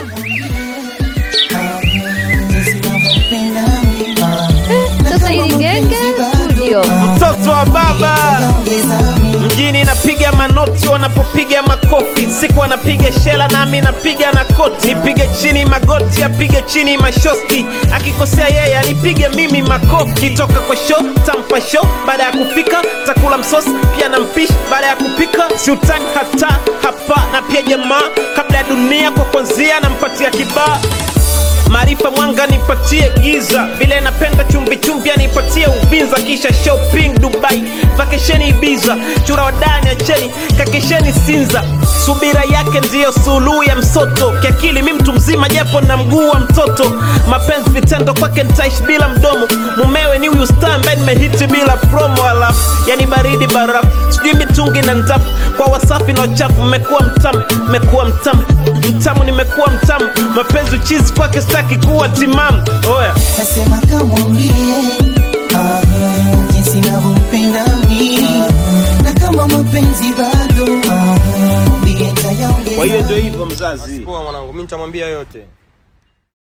Sasa hili genge studio. mtoto wa baba mjini napiga manoti wanapopiga makofi siku anapiga shela nami napiga na koti nipige chini magoti apige chini mashosti akikosea yeye anipige mimi makofi toka kwa show tampa show baada ya kufika takula msosi pia na mpishi baada ya kupika siutani hata hapa na pia jamaa kabla ya dunia kwa kwanzia nampatia kibaa maarifa mwanga nipatie giza vile napenda chumbi chumbi anipatie uvinza kisha shopping dubai vakesheni ibiza chura wadani acheni kakesheni sinza subira yake ndiyo suluhu ya msoto kiakili mi mtu mzima japo na mguu wa mtoto mapenzi vitendo kwake nitaishi bila mdomo mumewe ni huyu star ambaye nimehiti bila promo alafu yani baridi barafu sijui mitungi na ndafu kwa wasafi na wachafu mmekuwa mtamu mmekuwa mtamu mtamu nimekuwa mtamu mapenzi uchizi kwake staki kuwa timamu oya Nasema kamwambie ah, jinsi navyompenda mimi na kama mapenzi bado ah, mwambie kwa hiyo nitayaongeza ndio hivyo mzazi Poa mwanangu, mimi nitamwambia yote.